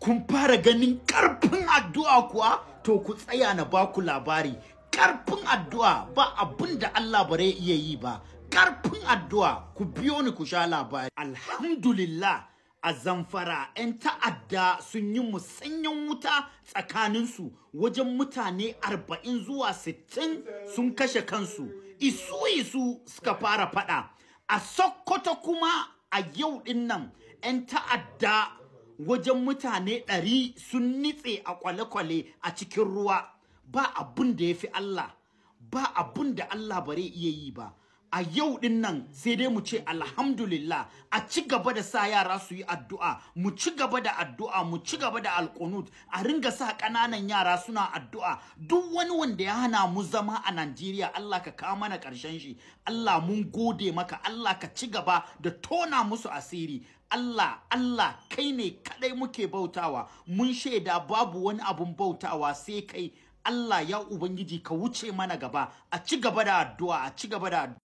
kun fara ganin ƙarfin addu'a kuwa to ku tsaya na baku labari ƙarfin addu'a ba abin da Allah bare iya yi ba ƙarfin addu'a ku biyo ni ku sha labari alhamdulillah a zamfara 'yan ta'adda sun yi musanyen wuta tsakaninsu wajen mutane 40 zuwa 60 sun kashe kansu isu isu suka fara fada a sokoto kuma a yau din nan 'yan ta'adda wajen mutane 100 sun nitse a kwale-kwale a cikin ruwa ba abun da ya fi Allah ba abun da Allah bare iya yi ba a yau din nan sai dai mu ce alhamdulillah a ci gaba da sa yara su yi addu'a mu ci gaba da addu'a mu ci gaba da alkunut a ringa sa ƙananan yara suna addu'a duk wani wanda ya hana mu zama a Najeriya Allah ka kawo mana ƙarshen shi Allah mun gode maka Allah ka ci gaba da tona musu asiri Allah Allah kai ne kadai muke bautawa mun shaida babu wani abun bautawa sai kai Allah ya Ubangiji ka wuce mana gaba a ci gaba da addu'a a ci gaba da addu'a